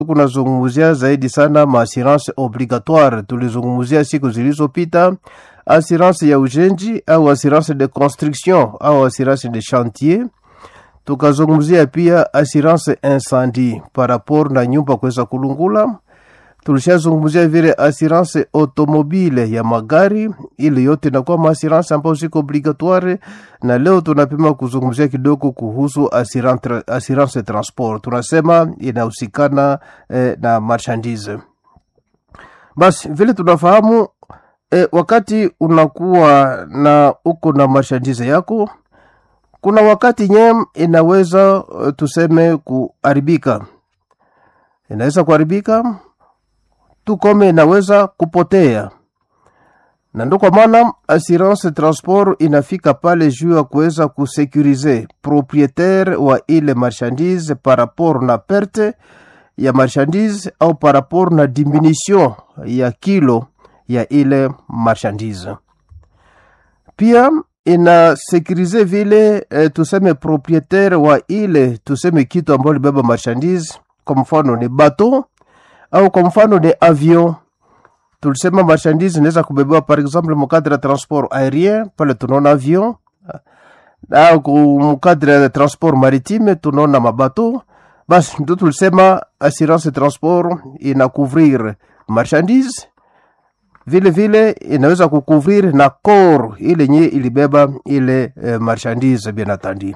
kunazungumzia zaidi sana maassurance obligatoire. Tulizungumzia siku zilizopita assurance ya ujenzi au assurance de construction au assurance de chantier. Tukazungumzia pia assurance incendie par rapport na nyumba kuweza kulungula. Tulishazungumzia vile assurance automobile ya magari, ile yote inakuwa maassurance ambayo ziko obligatoire, na leo tunapima kuzungumzia kidogo kuhusu assurance, assurance transport. Tunasema inahusikana eh, na marchandise. Basi vile tunafahamu eh, wakati unakuwa na uko na marchandise yako kuna wakati nyem inaweza uh, tuseme kuharibika, inaweza kuharibika tu kome inaweza kupotea, na ndo kwa maana assurance transport inafika pale juu ya kuweza kusekurize proprietaire wa ile marchandise par rapport na perte ya marchandise au par rapport na diminution ya kilo ya ile marchandise pia inasekurize vile eh, tuseme proprietaire wa ile tuseme kitu ambayo libeba marchandise, kwa mfano ni bateau au kwa mfano ni avion. Tulisema marchandise inaweza kubebewa par exemple mukadre ya transport aérien, pale tunaona avion, au mukadre ya transport maritime tunaona mabateau. Basi ndo tulisema assurance transport ina couvrir marchandise vile vile inaweza kukuvrir na kor ile nye ilibeba ile e, marchandise bien atandi.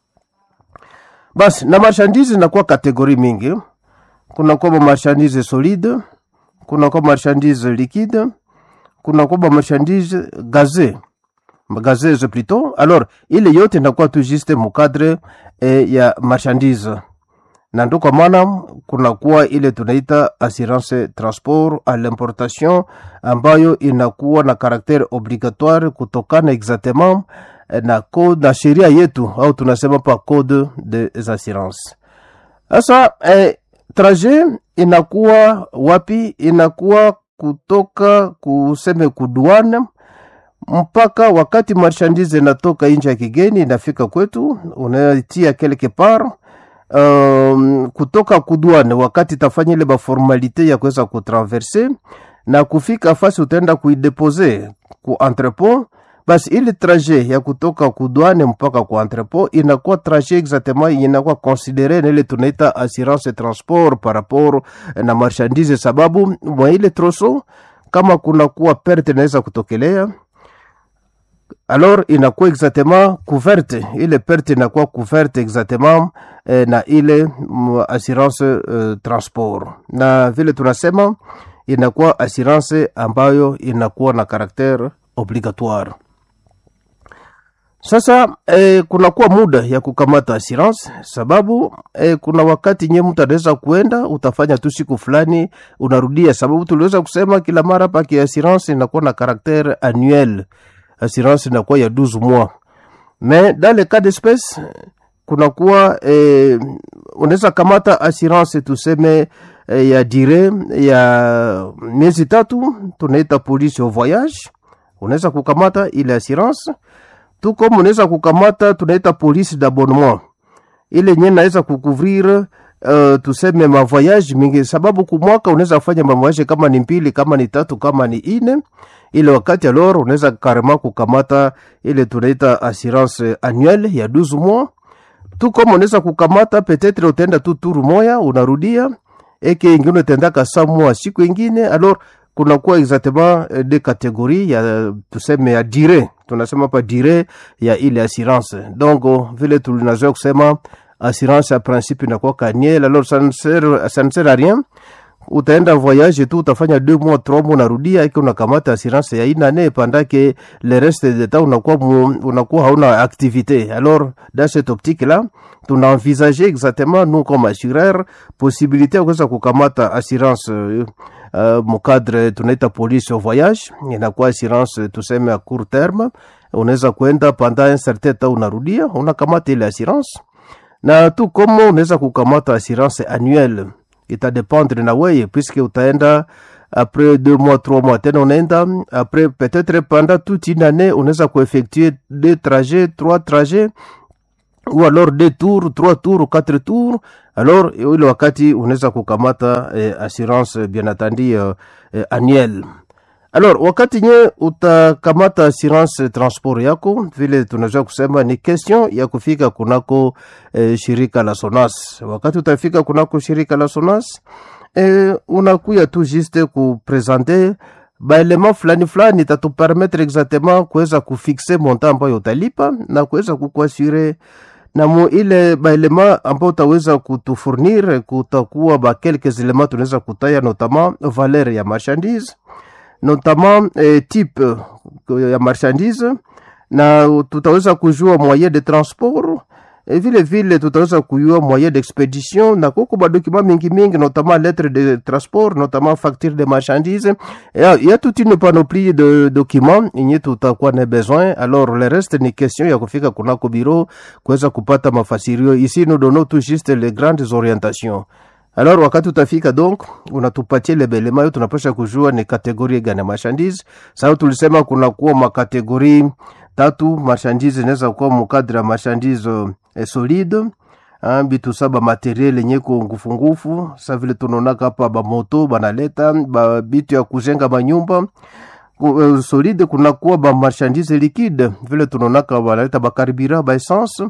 Basi na marchandise inakuwa kategori mingi, kuna kwa marchandise solide, kuna kwa marchandise liquide, kuna kwa marchandise gaze gazeuse plutôt. Alors ile yote inakuwa tu juste mukadre e, ya marchandise na ndo kwa maana kunakuwa ile tunaita assurance transport à l'importation ambayo inakuwa na karaktere obligatoire kutokana exactement na code na sheria yetu au tunasema pa code des assurances. Sasa eh, trajet inakuwa wapi? Inakuwa kutoka kuseme kuduana mpaka wakati marchandise inatoka nje ya kigeni inafika kwetu, unatia quelque part um, kutoka kudwane wakati tafanya ile baformalite ya kuweza kutraverse na kufika fasi utaenda kuidepose ku entrepot. Basi ile trajet ya kutoka kudwane mpaka ku entrepot inakuwa trajet exactement inakuwa considere na ile tunaita assurance transport par rapport na marchandise, sababu mwa ile troso kama kunakuwa perte inaweza kutokelea alors inakuwa exactement couverte ile perte inakuwa couverte exactement eh, na ile mm, assurance eh, transport, na vile tunasema inakuwa assurance ambayo inakuwa na karaktere obligatoire. Sasa eh, kunakuwa muda ya kukamata assurance, sababu eh, kuna wakati nye mtu anaweza kuenda utafanya tu siku fulani unarudia, sababu tuliweza kusema kila mara paki assurance inakuwa na karaktere annuel assurance inakuwa ya 12 mois mais dans le cas d'espèce kunakuwa eh, unaweza kamata assurance tuseme eh, ya dire ya miezi tatu tunaita police au voyage unaweza kukamata ile assurance tu comme unaweza kukamata tunaita police d'abonnement ile nye naweza kukuvrir uh, tuseme mavoyage mingi, sababu kumwaka unaweza kufanya mavoyage kama ni mbili, kama ni tatu, kama ni ine ile wakati alors unaweza karema kukamata ile tunaita assurance annuelle ya 12 mois tu kama unaweza kukamata peut-être utaenda tu turu moya unarudia eke ingine utaendaka sa mois siku ingine alors kunakuwa exactement eh, de categorie ya tuseme ya dire tunasema pa dire ya ile assurance donc oh, vile tulinazoea kusema assurance ya principe inakuwa kaniel alors ça ne sert, ça ne sert à rien utaenda voyage tu utafanya deux mois trois mois unarudia iki unakamata assurance ya inane pendake le reste de temps unakuwa mu, unakuwa hauna activité alors dans cette optique là tuna envisage exactement nous comme assureur possibilité ya kuweza kukamata assurance uh, uh, mukadre tunaita police au voyage inakuwa assurance tuseme à court terme unaweza kwenda pendant un certain temps unarudia unakamata ile assurance na tu komo unaweza kukamata assurance annuelle itadependre na weye puisque utaenda après deux mois trois mois tena unaenda après peut-être pendant toute une année unaweza kueffectue deux trajets trois trajets ou alors deux tours trois tours ou quatre tours alors ile wakati unaweza kukamata eh, assurance bien attendu eh, eh, annuel alors wakati nye utakamata assurance transport yako vile tunaweza kusema ni question ya kufika kunako eh, shirika la sonas wakati utafika kunako shirika la sonas eh, unakuya tu juste kupresente baelema fulani fulani itatupermetre exactement kuweza kufixe monta ambayo utalipa na kuweza kukuasure na mu ile baelema ambao utaweza kutufurnir kutakuwa ba quelques elements tunaweza kutaya notamment valeur ya marchandise notamment eh, type eh, ya marchandise na tutaweza kujua moyen de transport e vile vile tutaweza kujua moyen d'expedition na kuko badokima mingi mingi notamment lettre de transport notamment facture de marchandise ya, ya toute une panoplie de documents yenye tutakuwa na besoin alors le reste ni question ya kufika kunako biro kuweza kupata mafasirio ici nous donnons tout juste les grandes orientations alors wakati utafika donc unatupatia lebelema yo tunapasha kujua ni kategori gani ya marchandise sababu tulisema kunakuwa makategori tatu marchandise inaweza kuwa mukadre ya marchandise eh, solide ah, bitu sa bamateriel yenye ko ngufungufu sa vile tunaonaka hapa bamoto banaleta ba bitu ya kujenga manyumba Ku- eh, solide kunakuwa bamarchandise liquide vile tunaonaka banaleta bakaribira baessence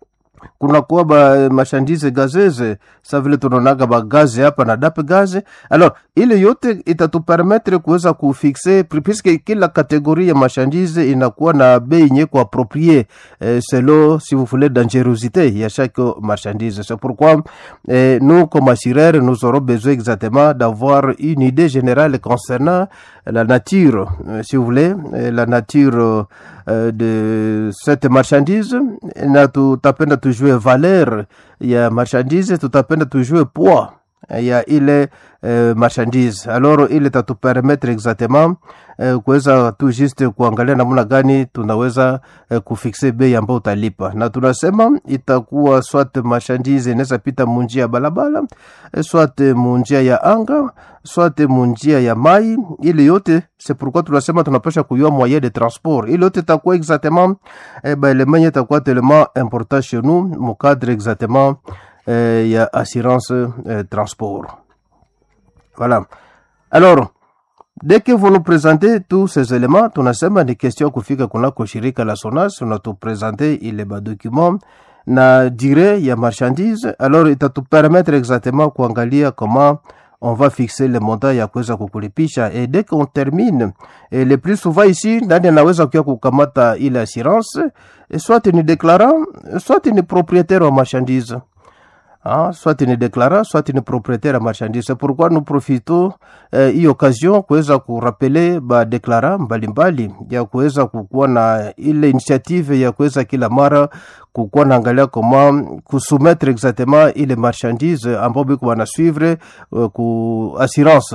kunakuwa ba marchandise gazeze sa vile tunaonaga bagaze hapa na dape gaze alors ile yote itatupermetre kuweza kufixe pri- puisque kila kategori ya marchandise inakuwa na bei nye ku approprier eh, selon si vous voulez dangerosité ya chaque marchandise c'est pourquoi eh, nous comme assureurs nous aurons besoin exactement d'avoir une idée générale concernant la nature euh, si vous voulez eh, la nature euh, de cette marchandise na tutapenda tujue valeur ya marchandise tutapenda tujue poids ya ile eh, marchandise alors ile tatupermettre exactement eh, kuweza tu juste kuangalia namna gani tunaweza eh, kufixe bei ambayo utalipa na tunasema itakuwa swat marchandise inaweza pita munjia ya balabala eh, swat munjia ya anga swat munjia ya mai ile yote c'est pourquoi tunasema tunapasha kuyua moyen de transport ile yote itakuwa exactement eh, baelemenye itakuwa tellement important chez nous mukadre exactement eh, ya assurance eh, transport voilà alors dès que vous nous présentez tous ces éléments tunasema ni question ya kufika kunako shirika la sonas unatupresente ile badocument na dire ya marchandise alors itatupermettre exactement kuangalia comment on va fixer le montant ya kuweza kukulipisha et dès qu'on termine et le plus souvent ici ndani anaweza kuya kukamata ile assurance et soit ni déclarant soit ni propriétaire wa marchandise Ah, soit ni déclarant, soit ni propriétaire ya marchandise. C'est pourquoi nous profitons eh, hii occasion kuweza kurapele badeklara mbalimbali ya kuweza kukuwa na ile initiative ya kuweza kila mara kukuwa naangalia koma kusumettre exactement ile marchandise ambao biko wanasuivre uh, ku assurance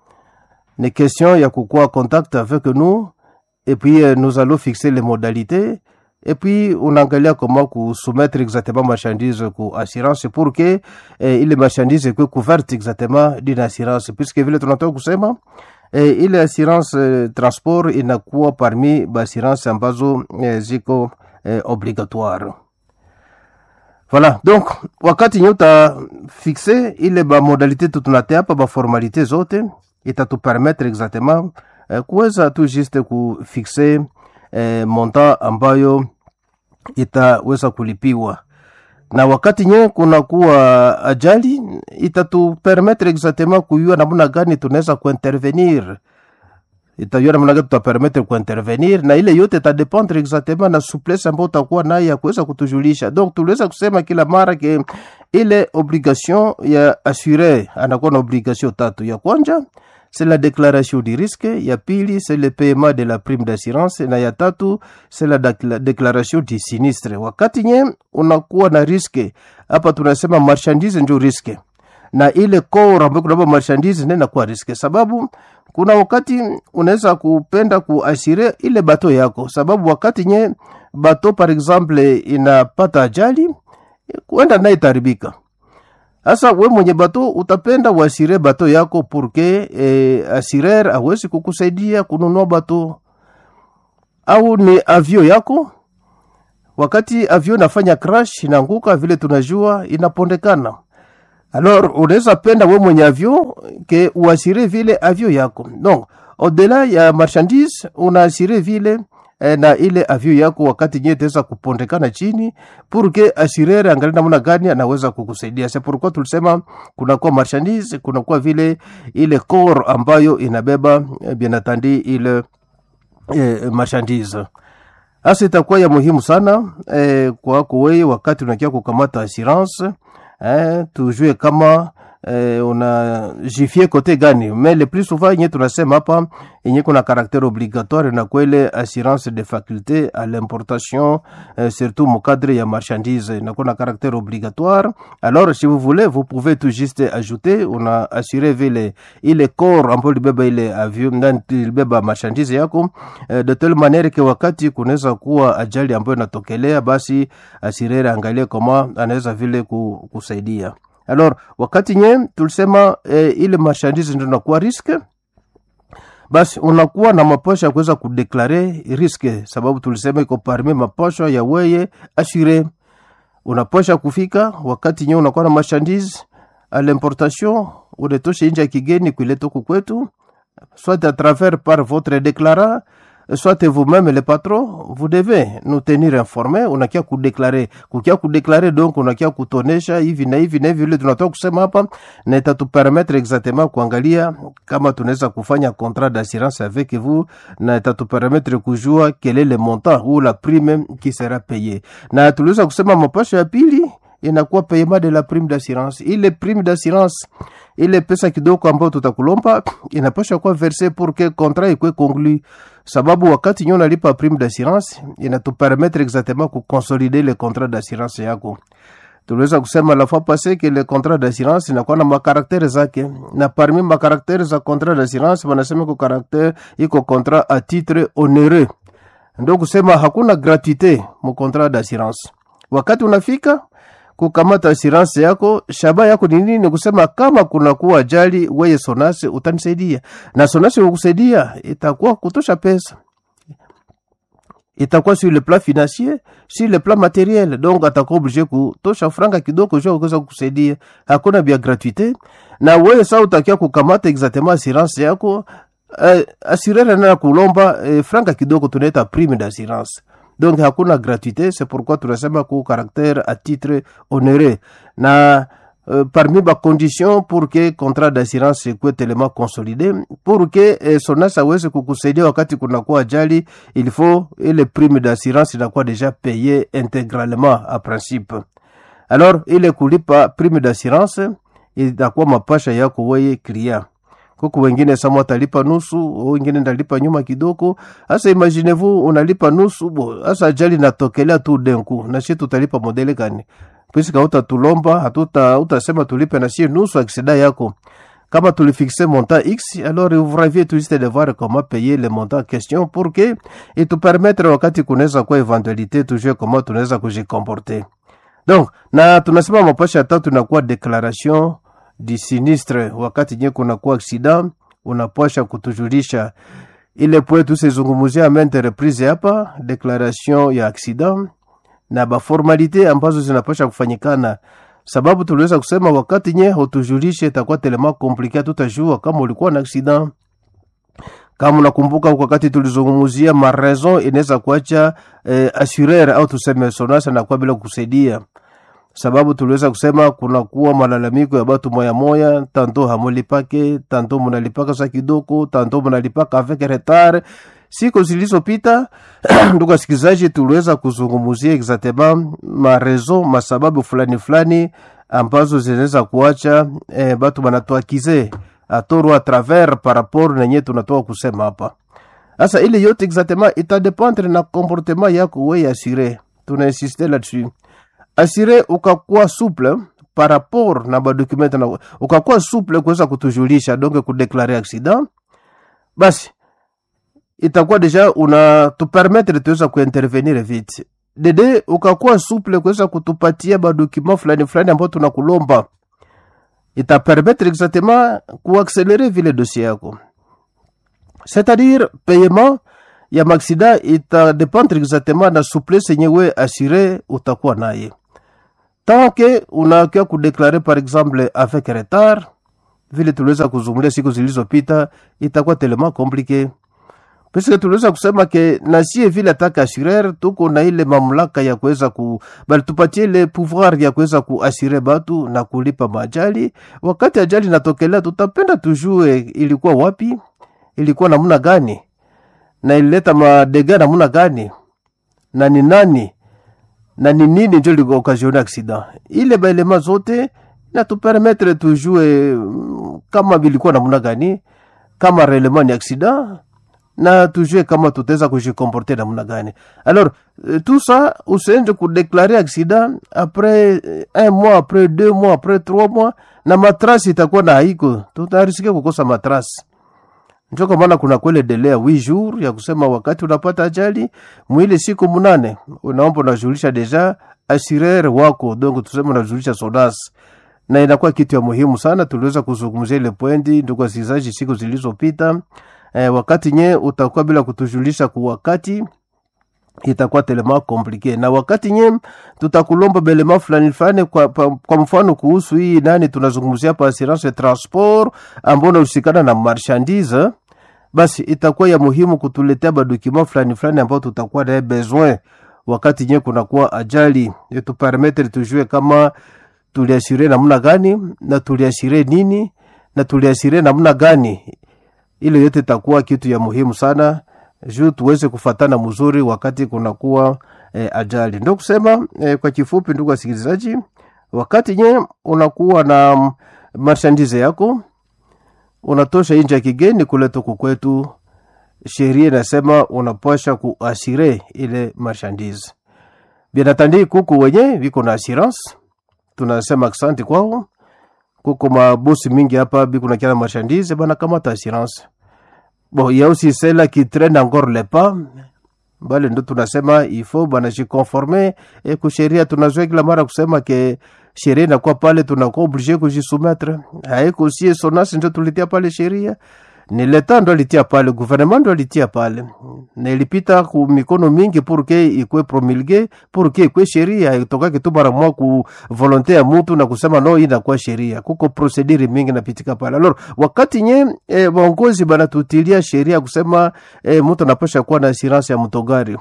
ni question ya kukuwa contact avec nous et puis euh, nous allons fixer les modalités et puis unaangalia comment kusoumettre exactement marchandise ku assurance pour que eh, ile marchandise ikuwe couverte exactement d'une assurance puisque vile tunatoka kusema eh, ile assurance eh, transport inakuwa parmi baassurance ambazo eh, ziko eh, obligatoire voilà donc wakati nye utafixe ile bamodalité tu tunatea hapa baformalité zote itatupermettre exactement eh, kuweza tu juste kufixe eh, montant ambayo itaweza kulipiwa na wakati nye kunakuwa ajali itatupermettre exactement kuyua namna gani tunaweza kuintervenir itajua namna gani tutapermettre kuintervenir na ile yote itadependre exactement na souplesse ambayo utakuwa naye ya kuweza kutujulisha donc tuliweza kusema kila mara ke ile obligation ya assuré anakuwa na obligation tatu ya kwanja c'est la déclaration du risque ya pili c'est le paiement de la prime d'assurance na ya tatu c'est la dak- déclaration du sinistre wakati nye unakuwa na riske hapa tunasema marchandise njo riske na ile core ambayo kunaba marchandise ndio inakuwa riske sababu kuna wakati unaweza kupenda kuasire ile bato yako sababu wakati nye bato par exemple inapata ajali kuenda naye itaribika sasa we mwenye bato utapenda uasire bato yako purke eh, asirer awezi kukusaidia kununua bato au ni avio yako wakati avion inafanya crash inaanguka vile tunajua inapondekana alors unaweza penda we mwenye avion ke uasire vile avion yako donc au-delà ya marchandise unaasire vile eh, na ile avion yako wakati nye itaweza kupondekana chini pour que assureur angalie namna gani anaweza kukusaidia c'est pourquoi tulisema kunakuwa marchandise kunakuwa vile ile corps ambayo inabeba eh, bien entendu ile eh, marchandise hasa itakuwa ya muhimu sana eh, kwako wewe wakati unakia kukamata assurance eh, tujue kama eh, unajifie kote gani mais le plus souvent yenye tunasema hapa yenye kuna caractère obligatoire na kwele assurance de faculté à l'importation eh, surtout mukadre ya marchandise inakuwa na caractère obligatoire alors si vous voulez vous pouvez tout juste ajouter una assurer vile ile corps ambayo libeba ile avion ndani libeba marchandise yako eh, de telle manière que wakati kunaweza kuwa ajali ambayo inatokelea basi asirere angalie kama anaweza vile ku- kusaidia alors wakati nye tulisema eh, ile marchandise ndio nakuwa riske basi unakuwa na maposha ya kuweza kudeklare riske sababu tulisema iko parmi maposha ya weye asure unaposha kufika wakati nye unakuwa na marchandise à l'importation unetoshe nje ya kigeni kuileta huku kwetu soit à travers par votre déclarant soit vous-même le patron vous devez nous tenir informés unakia kudeklare kukia kudeklare donc unakia kutonesha hivi na hivi na hivi vile tunatoka kusema hapa na itatupermettre exactement kuangalia kama tunaweza kufanya contrat d'assurance avec vous na itatupermettre kujua quel est le montant ou la prime qui sera payée na tuliweza kusema mapasho ya pili inakuwa paiement de la prime d'assurance ile prime d'assurance ile pesa kidogo ambayo tutakulomba inapasha kuwa verse pour que contrat ikwe conclu sababu wakati nyo nalipa prime d'assurance inatupermettre exactement kuconsolider le contrat d'assurance yako tuliweza kusema la fois passé que le contrat d'assurance inakuwa na makaraktere zake na parmi makaraktere za contrat d'assurance wanasema iko karaktere iko contrat à titre onéreux ndio kusema hakuna gratuite mu contrat d'assurance wakati unafika kukamata assurance yako shaba yako ni nini? Ni kusema kama kuna kuwa ajali, weye Sonase utanisaidia, na Sonase kukusaidia itakuwa kutosha pesa, itakuwa sur le plan financier, sur le plan materiel, donc atakuwa oblige kutosha franga kidogo juu kuweza kukusaidia. Hakuna bia gratuite, na weye saa utakia kukamata exactement assurance yako uh, assurere na kulomba uh, franga kidogo, tunaita prime d'assurance donc hakuna gratuité c'est pourquoi tunasema ku caractère à titre onéreux na euh, parmi ba condition pour que contrat d'assurance ikuwe tellement consolidé pour que eh, SONAS aweze kukusaidia wakati kunakuwa ajali il faut ile prime d'assurance inakuwa déjà payé intégralement à principe alors ile kulipa prime d'assurance itakuwa mapasha yako weye client kuku wengine sama watalipa nusu, wengine ndalipa nyuma kidogo. Hasa imaginez-vous unalipa nusu, bo hasa ajali natokelea tu denku, na shi tutalipa modele gani? Puisque hautatulomba hatuta utasema tulipe na shi nusu aksida yako kama tulifixe montant X, alors vous raviez tout juste de voir comment payer le montant en question pour que et te permettre wakati kunaweza kuwa eventualité tujue comment tunaweza kujikomporter. Donc na tunasema mapasha ya tatu inakuwa declaration di sinistre wakati nye kunakuwa aksida unapasha kutujulisha ile pwe tusezungumuzia mente reprise hapa declaration ya aksida na baformalite ambazo zinapasha kufanyikana sababu tuliweza kusema wakati nye hutujulishe itakuwa telema komplike tutajua kama ulikuwa na aksida kama unakumbuka wakati tulizungumuzia maraison inaweza kuacha eh, assureur au tuseme sonasa nakuwa bila kukusaidia sababu tuliweza kusema kunakuwa malalamiko ya batu moya moya, tanto hamulipake, tanto munalipaka sa kidogo, tanto munalipaka avec retard. Siku zilizopita ndugu wasikilizaji, tuliweza kuzungumzia exactement marezo masababu fulani fulani ambazo zinaweza kuacha eh, batu banatuakize atoro a travers par rapport nenye tunatoka kusema hapa. Sasa ile yote exactement itadependre na comportement yako wewe assuré, tunainsiste là-dessus asire ukakuwa souple par rapport na badokumenti na ukakuwa souple kuweza kutujulisha donc kudeklare accident, basi itakuwa deja unatupermettre tuweza kuintervenir vite. Dede ukakuwa souple kuweza kutupatia badokuma fulani fulani ambao tunakulomba, itapermettre exactement kuakselere vile dossier yako, c'est-à-dire paiement ya maksida itadependre exactement na souplesse yenye we assuré utakuwa naye tant que unakia kudeklare par exemple avec retard vile tuliweza kuzungumzia siku zilizopita itakuwa telema komplike puisque tuliweza kusema ke nasie vile ataka assureur tuko na ile mamlaka ya kuweza ku bali tupatie ile pouvoir ya kuweza kuasire batu na kulipa majali wakati ajali natokelea tutapenda tujue ilikuwa wapi ilikuwa namna gani na ilileta madega namna gani na ni nani na ni nini njo likaokasione accident ile baelema zote natupermetre tujue mm, kama vilikuwa namna gani kama reellement ni accident na tujue kama tutaweza kujikomporte namna gani alors euh, tout ça usiende kudeklare accident après euh, un mois après deux mois après trois mois na matrasi itakuwa na haiko tutarisike kukosa matrasi njo kwa maana kuna kwele dele ya wi jour ya kusema wakati unapata ajali mwili siku munane unaomba unajulisha deja assureur wako donc tuseme unajulisha sodas na inakuwa kitu ya muhimu sana tuliweza kuzungumzia ile pwendi ndugu wasikilizaji siku zilizopita eh, wakati nye utakuwa bila kutujulisha kwa wakati itakuwa telema komplike na wakati nye tutakulomba belema fulani fulani kwa, pa, kwa mfano kuhusu hii nani tunazungumzia hapa assurance transport ambao unahusikana na marchandise basi itakuwa ya muhimu kutuletea badokima fulani fulani ambao tutakuwa naye besoin wakati nye kunakuwa ajali tupermetre tujue kama tuliasire namna gani na tuliasire nini na tuliasire namna gani ile yote itakuwa kitu ya muhimu sana juu tuweze kufatana mzuri wakati kunakuwa eh, ajali ndo kusema eh, kwa kifupi ndugu wasikilizaji wakati nye unakuwa na mm, marchandise yako unatosha nje ya kigeni kuleta huku kwetu sheria inasema unapasha kuasire ile marchandise binatandi kuku wenye viko na assurance tunasema asante kwao kuko mabosi mingi hapa biko na kiana marchandise bana kamata assurance bon il y a aussi celle qui traîne encore les pas bale ndo tunasema ifo banajikonforme e kusheria tunazoea kila mara kusema ke sheria inakuwa pale tunakuwa oblige kujisumetre haiko sie sonasi ndo tulitia pale sheria ni leta ndo alitia pale gouvernement ndo alitia pale na ilipita ku mikono mingi pour que ikwe promulgue pour que ikwe sheria itokake tu mara moja ku volonte ya mutu na kusema no hii inakuwa sheria kuko procedure mingi napitika pale alors wakati nye e, waongozi banatutilia sheria kusema e, mtu anapasha kuwa na assurance ya mtogari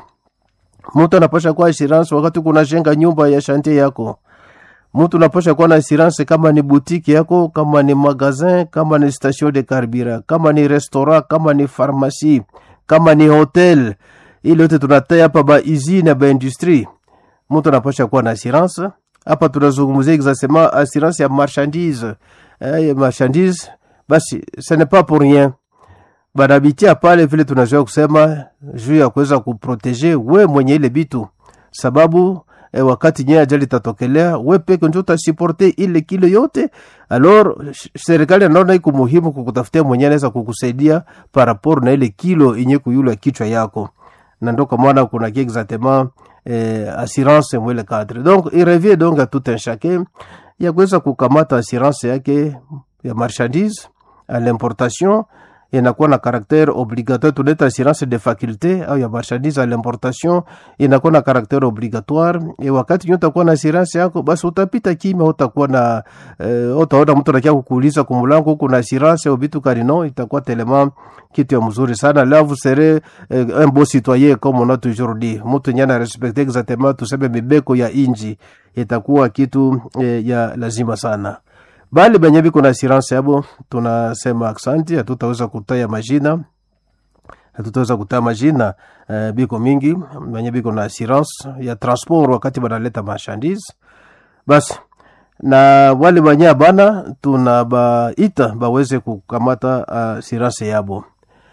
mtu anapasha kuwa assurance wakati kunajenga nyumba ya shantie yako mtu unapasha kuwa na assurance kama ni butiki yako kama ni magazin kama ni station de carburant kama ni restaurant kama ni pharmacie kama ni hotel ile yote tunatea hapa ba usine ba industrie mtu anapasha kuwa na assurance hapa tunazungumzia exactement assurance ya marchandise eh, ya marchandise basi ce n'est pas pour rien banabitia pale vile tunazoea kusema juu ya kuweza kuprotege we mwenye ile bitu sababu e, wakati nye ajali tatokelea we peke njo utasiporte ile kilo yote alors sh- serikali anaona iko muhimu kukutafutia mwenye anaweza kukusaidia par rapport na ile kilo inye kuyula kichwa yako na ndo kwa maana kuna ki exactement eh, assurance mwele cadre donc il revient donc à tout un chacun ya kuweza kukamata assurance yake ya marchandise à l'importation inakuwa na caractère obligatoire tunaita assurance de faculté au ya marchandise à l'importation inakuwa na caractère obligatoire e wakati nyo utakuwa na assurance yako basi utapita kimya utakuwa na eh, utaona mtu anakia kukuuliza kumulango huko na assurance au vitu karino itakuwa telema kitu ya mzuri sana là vous serez eh, un beau citoyen comme on a toujours dit mtu nyana respecte exactement tuseme mibeko ya inji itakuwa kitu eh, ya lazima sana bali benye biko na assurance yabo tunasema aksanti hatutaweza kutaya majina hatutaweza kutaya majina uh, biko mingi benye biko na assurance ya transport wakati banaleta marchandise basi na wale wenye abana tunabaita baweze kukamata assurance yabo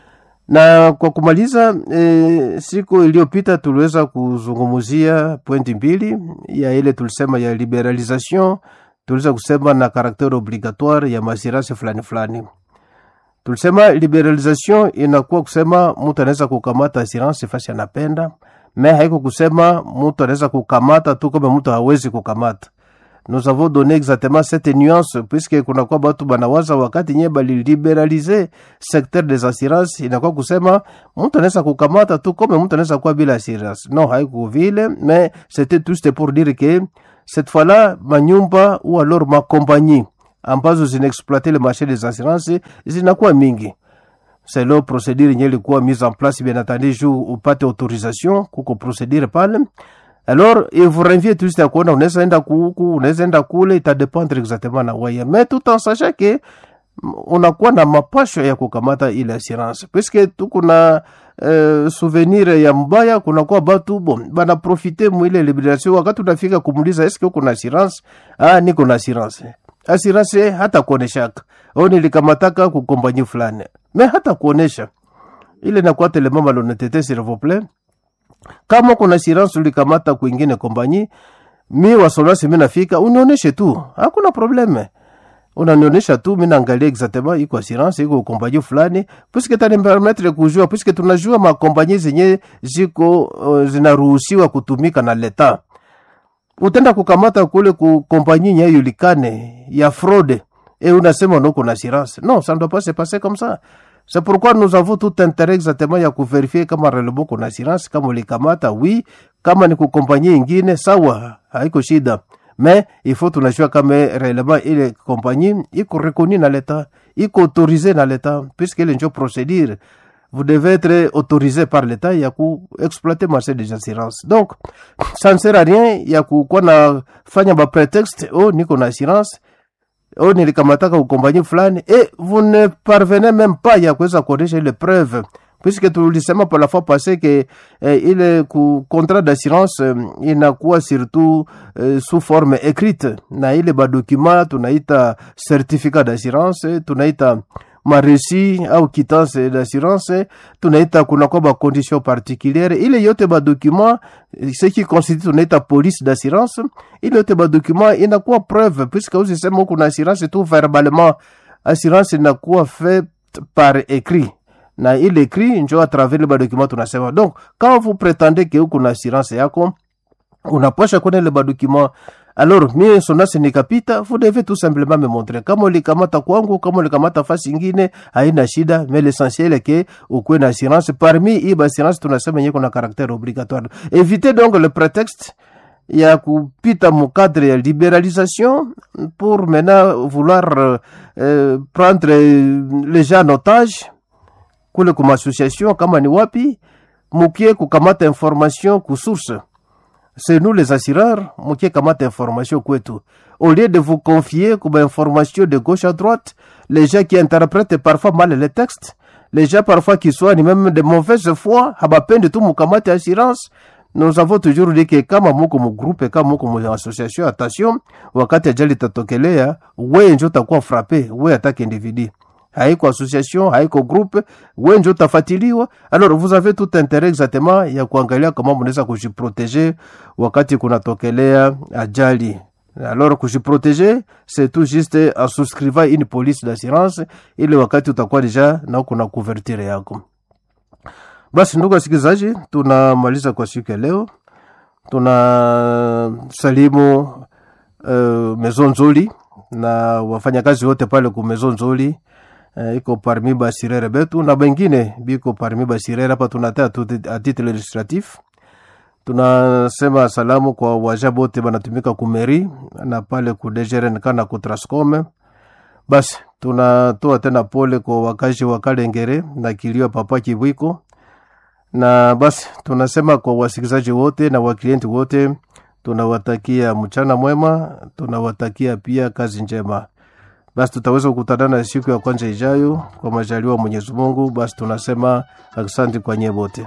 na kwa kumaliza e, siku iliyopita tuliweza kuzungumzia pointi mbili ya ile tulisema ya liberalisation tuliweza kusema na karakter obligatoire ya masirasi fulani fulani tulisema liberalisation inakuwa kusema mtu anaweza kukamata assurance fasi anapenda me haiko kusema mtu anaweza kukamata tu kama mtu hawezi kukamata nous avons donné exactement cette nuance puisque kunakuwa batu banawaza wakati nye baliliberalize secteur des assurances inakuwa kusema mtu anaweza kukamata tu kome mtu anaweza kuwa bila assurance non haiko vile mais c'était juste pour dire que cette fois-là manyumba ou alors makompagnie ambazo zinaexploite le marché des assurances zinakuwa mingi selo procedure yenye ilikuwa mise en place bien entendu juu upate autorisation kuko procedure pale alors il vous renvie tout juste à kuona unaweza enda kuku unaweza enda kule itadependre exactement na weye mais tout en sachant que unakuwa na mapasho ya kukamata ile assurance puisque tuko na uh, souvenir ya mbaya kunakuwa batu bon banaprofite mwile liberation wakati unafika kumuliza eske uko na assurance ah niko na assurance assurance hata kuoneshaka au nilikamataka kukompanyi fulani me hata kuonesha ile nakuwa telemama lonetete s'il vous plaît kama kuna assurance ulikamata kwingine kompanyi mi wasolasi mi nafika unionyeshe tu hakuna probleme unanionyesha tu mi naangalia exactement iko assurance iko kompanyi fulani puisque tanipermetre kujua puisque tunajua makompanyi zenye ziko uh, zinaruhusiwa kutumika na leta utenda kukamata kule ku kompanyi nye yulikane ya fraude et unasema unoko na assurance non ça ne doit pas se passer comme ça c'est pourquoi nous avons tout intérêt exactement ya kuverifier kama relebo kuna assurance kama ulikamata oui kama ni kukompanyia ingine sawa haiko shida mais il faut tunajua kama réellement ile compagnie iko reconnue na l'état iko autorisé na l'état puisque ile njo procédure vous devez être autorisé par l'état ya kuexploiter marché des assurances donc ça ne sert à rien ya kukuwa na fanya ba prétexte oh niko na assurance o nilikamataka ukompanyi fulani et vous ne parvenez même pas ya kuweza kuonyesha ile preuve puisque tulisema pour la fois passé que eh, ile ku contrat d'assurance eh, inakuwa surtout eh, sous forme écrite na ile badocument tunaita certificat d'assurance tunaita maresi au quittance d'assurance tunaita kunakuwa bacondition particuliere ile yote badocument ce qui constitue tunaita police d'assurance ile yote badocument inakuwa preuve puisque usisema kuna assurance tu verbalement assurance inakuwa fait par écrit na ile écrit njo à travers le badocument tunasema donc quand vous prétendez que uko na assurance yako unapasha kuona ile badocument alors mie sonasi nikapita vous devez tout simplement me montrer kama ulikamata kwangu kama ulikamata fasi ingine haina shida mais l'essentiel est que ukuwe na assurance parmi hii assurance tunasema yenye kuna caractère obligatoire évitez donc le prétexte ya kupita mukadre ya libéralisation pour maintenant vouloir euh, euh, prendre les gens en otage kule kuma association kama ni wapi mukie kukamata information kusource c'est nous les assureurs mukie kamata information kwetu au lieu de vous confier comme information de gauche à droite les gens qui interprètent parfois mal les textes les gens parfois qui soignent même de mauvaise foi habapende tu mukamate assurance nous avons toujours dit que kama muko mugrupe kama muko mu association attention wakati ajali tatokelea we njo utakuwa frappe we atake individu haiko association haiko groupe we njo utafatiliwa alors vous avez tout intérêt exactement ya kuangalia kama mnaweza kujiproteger wakati kunatokelea ajali alors kujiproteger c'est tout juste en souscrivant une police d'assurance ili wakati utakuwa deja na kuna couverture yako basi ndugu wasikilizaji tunamaliza kwa siku ya leo tuna salimu uh, mezo nzuri na wafanyakazi wote pale ku mezo nzuri uh, iko parmi basirere betu na bengine biko parmi basirere hapa tunatea a titre illustratif tunasema salamu kwa waja bote banatumika kumeri na pale ku DGRNK na ku Trascom basi tunatoa tena pole kwa wakazi wa Kalengere na kilio papa Kibwiko na basi tunasema kwa wasikilizaji wote na waklienti wote tunawatakia mchana mwema tunawatakia pia kazi njema basi tutaweza kukutana na siku ya kwanza ijayo kwa majaliwa mwenyezi mungu basi tunasema asante kwa nyie wote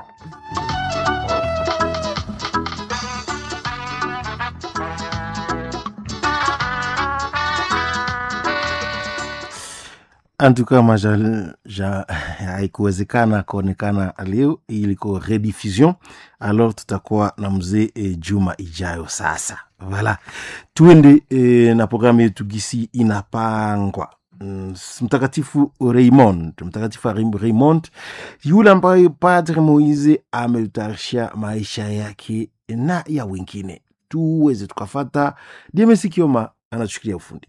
antuka majal ja haikuwezekana kuonekana leo iliko rediffusion alors tutakuwa na mzee e, juma ijayo sasa vala tuende e, na programu yetu gisi inapangwa mm, mtakatifu raymond mtakatifu raymond yule ambayo padre moise ametutarisha maisha yake na ya wengine tuweze tukafata DMS Kioma anatushikilia ufundi.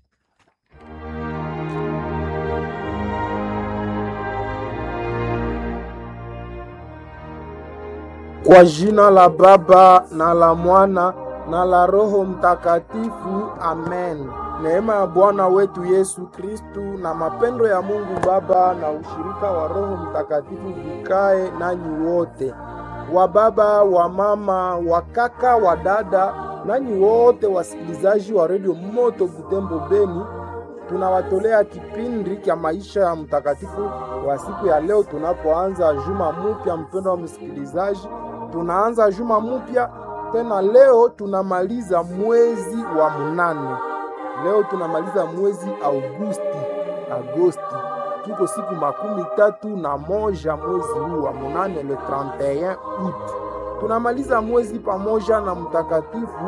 Kwa jina la Baba na la Mwana na la Roho Mtakatifu, amen. Neema ya Bwana wetu Yesu Kristu na mapendo ya Mungu Baba na ushirika wa Roho Mtakatifu vikae nanyi wote, wa baba, wa mama, wa kaka, wa dada, nanyi wote wasikilizaji wa redio Moto Butembo Beni. Tunawatolea kipindi cha maisha ya mtakatifu wa siku ya leo, tunapoanza juma mupya. Mpendo wa msikilizaji, tunaanza juma mupya tena. Leo tunamaliza mwezi wa munane. Leo tunamaliza mwezi Augusti, Agosti, tuko siku makumi tatu na moja mwezi huu wa munane, le 31 août. Tunamaliza mwezi pamoja na mtakatifu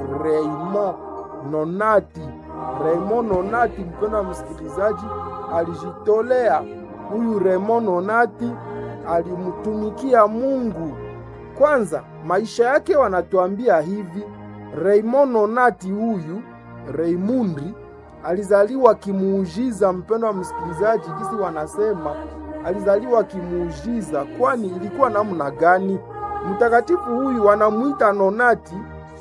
Raymond Nonati. Raymond Nonati, mpendo wa msikilizaji, alijitolea. Huyu Raymond Nonati alimtumikia Mungu kwanza. Maisha yake wanatuambia hivi, Raymond Nonati huyu Raymundi alizaliwa kimuujiza. Mpendo wa msikilizaji, kisi wanasema alizaliwa kimuujiza, kwani ilikuwa namna gani? Mtakatifu huyu wanamuita Nonati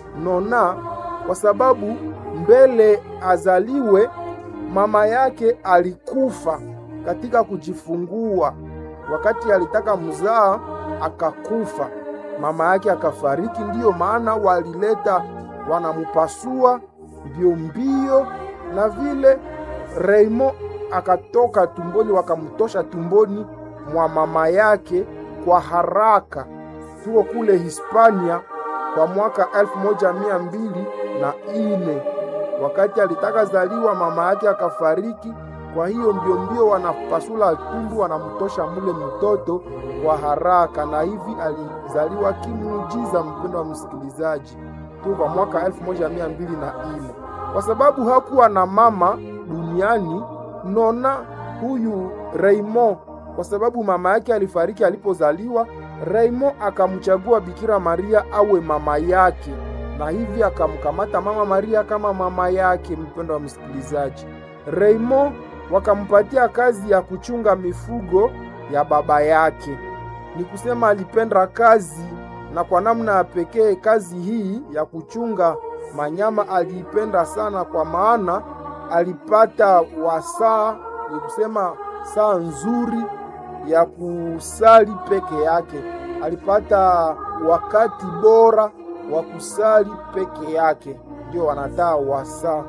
Nona kwa sababu mbele azaliwe mama yake alikufa katika kujifungua. Wakati alitaka mzaa akakufa, mama yake akafariki. Ndiyo maana walileta wanamupasua mbio mbio, na vile Raymond akatoka tumboni, wakamtosha tumboni mwa mama yake kwa haraka. Tuko kule Hispania kwa mwaka elfu moja mia mbili na ine wakati alitaka zaliwa mama yake akafariki. Kwa hiyo mbio mbio wanapasula tumbu wanamtosha mule mtoto kwa haraka, na hivi alizaliwa kimuujiza. Mpendo wa msikilizaji, tu kwa mwaka elfu moja mia mbili na ine kwa sababu hakuwa na mama duniani. Nona huyu Raymond, kwa sababu mama yake alifariki alipozaliwa, Raymond akamchagua Bikira Maria awe mama yake na hivi akamkamata mama Maria kama mama yake. Mpendo wa msikilizaji, Raymond wakampatia kazi ya kuchunga mifugo ya baba yake. Ni kusema alipenda kazi, na kwa namna ya pekee kazi hii ya kuchunga manyama aliipenda sana, kwa maana alipata wasaa, ni kusema saa nzuri ya kusali peke yake. Alipata wakati bora wa kusali peke yake, ndio wanataa wasaa.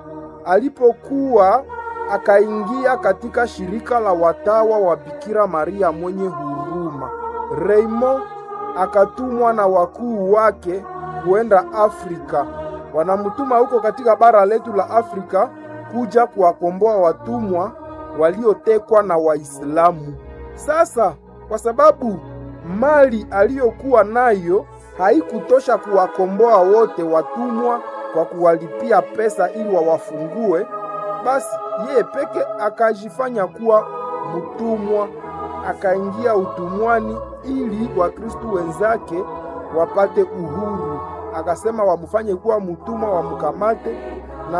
Alipokuwa akaingia katika shirika la watawa wa Bikira Maria mwenye huruma, Raymond akatumwa na wakuu wake kuenda Afrika. Wanamtuma huko katika bara letu la Afrika kuja kuwakomboa watumwa waliotekwa na Waislamu. Sasa kwa sababu mali aliyokuwa nayo haikutosha kuwakomboa wote watumwa kwa kuwalipia pesa ili wawafungue, basi yeye peke akajifanya kuwa mtumwa, akaingia utumwani ili Wakristu wenzake wapate uhuru. Akasema wamfanye kuwa mtumwa, wamkamate na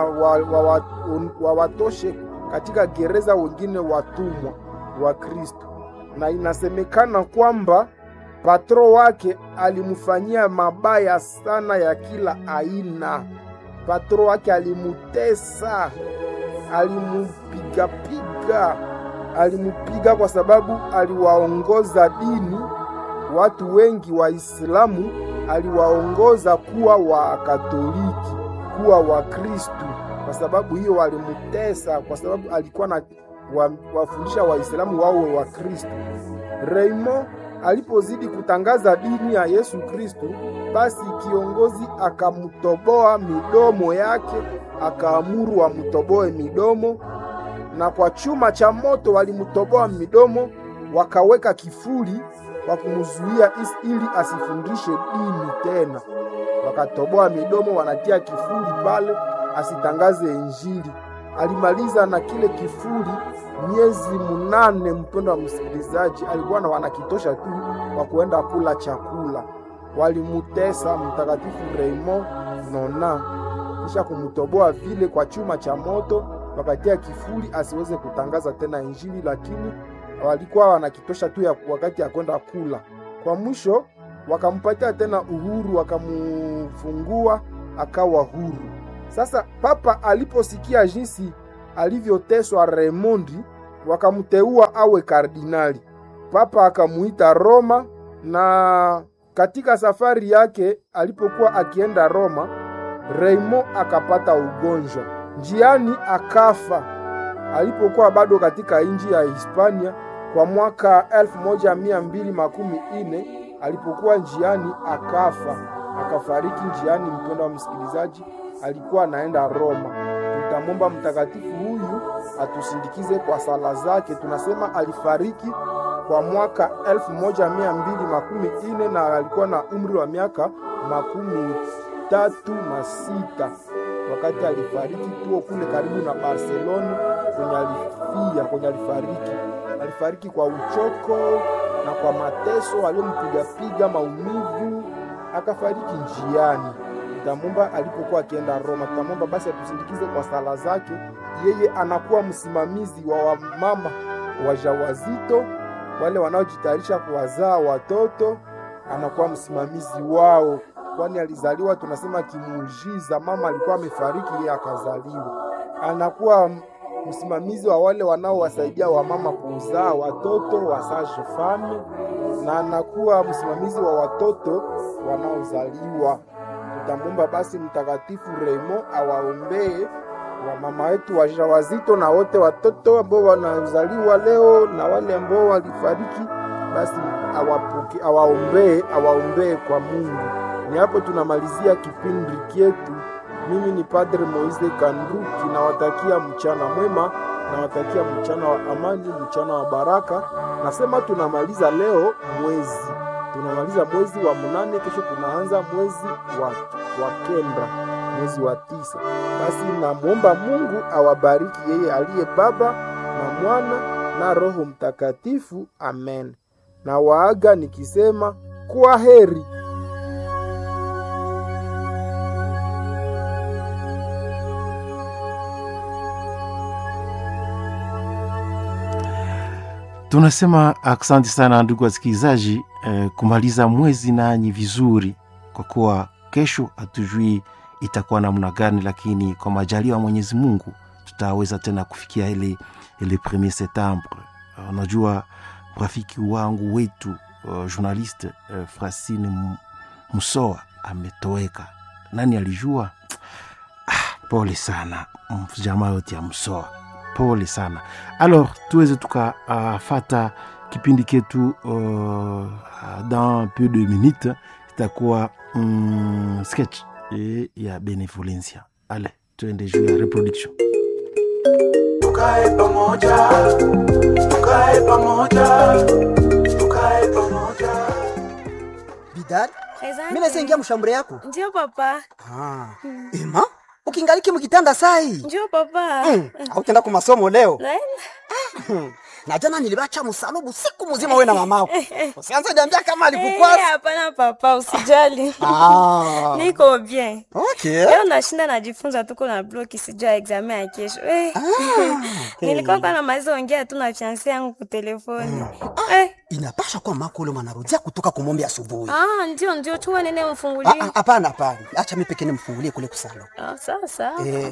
wawatoshe wa, wa, wa katika gereza wengine watumwa wa Kristo, na inasemekana kwamba patro wake alimfanyia mabaya sana ya kila aina. Patro wake alimutesa, alimupigapiga, alimupiga kwa sababu aliwaongoza dini watu wengi Waislamu, aliwaongoza kuwa Wakatoliki, kuwa Wakristu. Kwa sababu hiyo walimutesa, kwa sababu alikuwa na wafundisha Waislamu wawe Wakristu. Raymond alipozidi kutangaza dini ya Yesu Kristu, basi kiongozi akamtoboa midomo yake, akaamuru wamtoboe midomo, na kwa chuma cha moto walimtoboa midomo, wakaweka kifuli kwa kumzuia ili asifundishe dini tena. Wakatoboa midomo, wanatia kifuli pale asitangaze Injili. Alimaliza na kile kifuli miezi munane. Mpendo wa msikilizaji, alikuwa na wanakitosha tu kwa kuenda kula chakula. walimutesa mtakatifu Raymond Nona, kisha kumtoboa vile kwa chuma cha moto, wakatia kifuli asiweze kutangaza tena Injili, lakini walikuwa wanakitosha tu ya wakati ya kwenda kula. Kwa mwisho wakampatia tena uhuru, wakamufungua akawa huru. Sasa papa aliposikia jinsi alivyoteswa Raymondi, wakamteua awe kardinali. Papa akamuita Roma, na katika safari yake alipokuwa akienda Roma, Raymond akapata ugonjwa njiani, akafa alipokuwa bado katika nchi ya Hispania kwa mwaka 1214 alipokuwa njiani akafa, akafariki njiani. Mpendo wa msikilizaji, alikuwa anaenda Roma. Tutamwomba mtakatifu huyu atusindikize kwa sala zake. Tunasema alifariki kwa mwaka 1214 na alikuwa na umri wa miaka makumi tatu na sita wakati alifariki. Tuo kule karibu na Barcelona kwenye alifia, kwenye alifariki. Alifariki kwa uchoko na kwa mateso aliyompigapiga, maumivu, akafariki njiani. Tutamwomba alipokuwa akienda Roma, tutamwomba basi atusindikize kwa sala zake. Yeye anakuwa msimamizi wa wamama wajawazito, wale wanaojitayarisha kuwazaa watoto, anakuwa msimamizi wao, kwani alizaliwa tunasema kimuujiza. Mama alikuwa amefariki, yeye akazaliwa. Anakuwa msimamizi wa wale wanaowasaidia wamama kuzaa watoto wa sage femme, na anakuwa msimamizi wa watoto wanaozaliwa. Tutamwomba basi Mtakatifu Raymond awaombee wamama wetu wajawazito na wote watoto ambao wanazaliwa leo na wale ambao walifariki, basi awapoke, awaombee awaombee kwa Mungu. Ni hapo tunamalizia kipindi chetu. Mimi ni Padre Moise Kanduki, nawatakia mchana mwema, nawatakia mchana wa amani, mchana wa baraka. Nasema tunamaliza leo mwezi, tunamaliza mwezi wa munane, kesho tunaanza mwezi wa, wa kenda, mwezi wa tisa. Basi namwomba Mungu awabariki yeye aliye Baba na Mwana na Roho Mtakatifu, amen. Na waaga nikisema kwa heri. Tunasema aksanti sana ndugu wasikilizaji, eh, kumaliza mwezi nanyi vizuri, kwa kuwa kesho hatujui itakuwa namna gani, lakini kwa majaliwa ya Mwenyezi Mungu tutaweza tena kufikia ile ile premier septembre. Uh, Unajua rafiki wangu wetu uh, journaliste uh, Francine M- Musoa ametoweka. Nani alijua? Ah, pole sana mm, jamaa yote ya Musoa, pole sana. Alors tuweze tukafata uh, kipindi ketu uh, dans peu de minutes itakuwa mm, sketch eh, ya benevolencia. Ale tuende juu ya reproduction. tukae pamoja, tukae pamoja, tukae pamoja. bidari Asante. mi naweza ingia mshambure yako Ndio papa. ah. ema ukingaliki mukitanda sai Ndio papa. mm. autenda ku masomo leo Naenda. na jana nilibacha msalubu siku mzima we na mamako usianze niambia kama Eh, alikukwasa Hapana papa, usijali. ah. Niko bien. okay. Leo nashinda najifunza tuko na bloki sijua examen ya kesho. Eh. Nilikuwa kwa namaliza ongea tu na fiancé yangu kwa telefoni. Eh. inapasha kuwa mako ule mwanarudia kutoka kumombe asubuhi Ah, ndio ndio chua nene Ah, mfungulie. ah, hapana hapana acha mi pekee nimfungulie kule kusalo Ah, sasa. eh.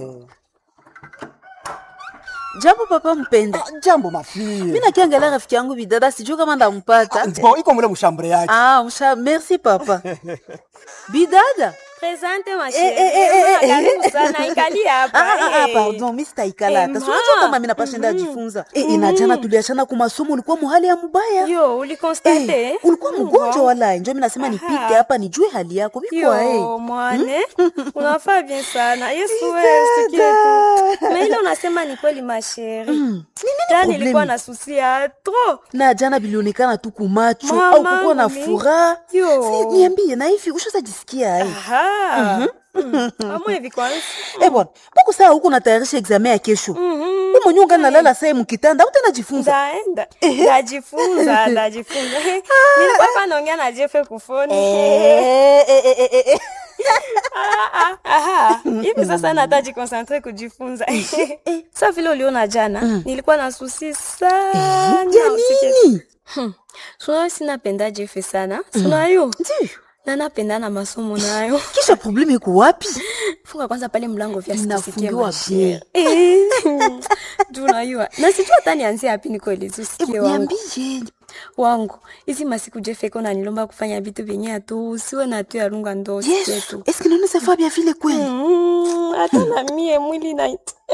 Jambo papa mpenda. ah, jambo mafie Mimi nakiangalia rafiki yangu bidada sijui kama ndampata. bo iko mule mshambure yake Ah, msha merci papa. Bidada. Presente ma Eh, eh, eh, eh, chérie. eh. Karibu sana ikali hapa. Ah, ah, ah, eh. pardon, mimi sitaikala hata. Eh, Si unajua ma. kama mimi napashinda jifunza. Eh, eh, na jana tuliachana kwa masomo ulikuwa muhali ya mubaya. Yo, ulikonstate? Eh, ulikuwa mgonjwa Mbwa. wala njo mimi nasema nipite hapa nijue hali yako. Biko Yo, eh. mwane unafaa bien sana yesu wewe usikie tu na ile unasema ni kweli masheri ta problemi? nilikuwa na susi ya tro Na jana bilionekana tu kumacho Mama, au kukuwa na mimi. furaha. Yo. Si niambie na hivi ushazajisikia ai. Amo hivi kwanza. Eh bwana, mbona saa huko natayarisha examen ya kesho? Mhm. Wewe mwenyewe ungali nalala saa mu kitanda, utanajifunza. Ndaenda. Ndajifunza, ndajifunza. Nilikuwa hapa naongea na Jeff kufoni. Eh, eh, eh, eh, eh. Ah, ah, aha. Hivi sasa nataji concentrate kujifunza. Sasa vile uliona jana, nilikuwa na susi sana. Ya usikie nini? Sio sinapenda Jeff sana. Sina yo. Ndio. Na napenda na masomo nayo. Kisha probleme iko wapi? Funga kwanza pale mlango vya sitisikie Inafungiwa mashere. bien. Eh. Tunajua. Na sijua hata nianzie wapi nikueleze usikie wangu. Niambie. Wangu. Hizi masiku Jeff iko nanilomba kufanya vitu vyenye atu usiwe na tu ya runga ndo usikie Yesu, tu. eske naona safa bien vile kweli? Mm, hata na mie mwili na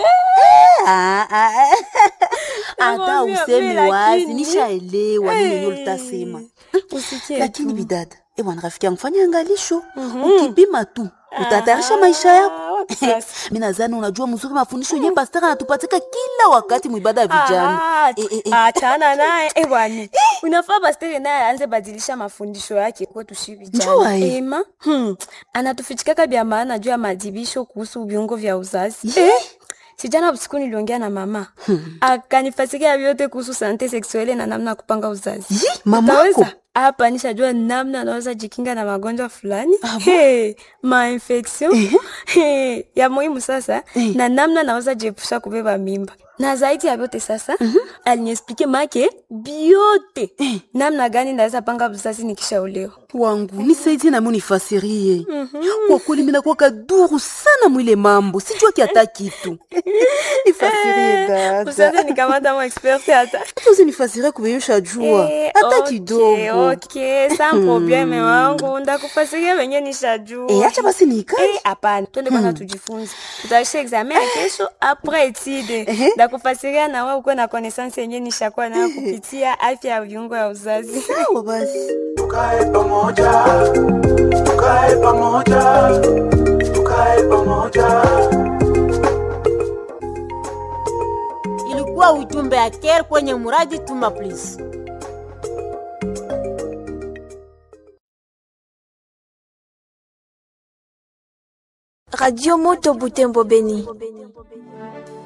Ah, ah, ah. Hata Nakwambia, useme mimi wazi, lakini- nishaelewa nini yenyewe Eh, utasema. usikie Lakini tu. bidada, eh bwana rafiki yangu fanya angalisho. Ukipima tu, utatayarisha maisha yako. Ah, wapi sasa? Mimi nadhani unajua mzuri mafundisho yenyewe pastor anatupatika kila wakati mwibada ya vijana. Ah, Eh, eh, eh. achana naye eh, bwana unafaa pastere naye aanze badilisha mafundisho yake kwetu shi Njua, vijana eh. ema hmm. anatufichikaka vya maana juu ya madibisho kuhusu viungo vya uzazi eh? sijana usiku niliongea na mama hmm. akanifasikia vyote kuhusu sante seksuele na namna ya kupanga uzazi Yi, mamako? Utaweza? hapa nishajua namna anaweza jikinga na magonjwa fulani hey, mainfection hey, ya muhimu sasa Eh. na namna naweza jiepusha kubeba mimba na zaidi ya vyote sasa aliniexplike make biote namna gani naweza panga uzazi nikishaolewa wangu nisaidie nami unifasirie kwa kweli minakuwa kaduru sana mwile mambo sijua kiata kitu nifasirie usaze dada nikamata mo expert hata hata usinifasirie kubeyusha jua Eh, hata okay, kidogo okay, sa probleme wangu ndakufasiria venye nishajua Eh, acha basi niikae Eh, hapana twende kwanza tujifunze tutaisha examen ya kesho apres etide ndakufasiria na wewe ukuwe na connaissance yenye nishakuwa nayo kupitia afya ya viungo ya uzazi sawa basi tukae pamoja tukae pamoja tukae pamoja ilikuwa ujumbe ya care kwenye muradi tuma please Radio Moto Butembo Beni.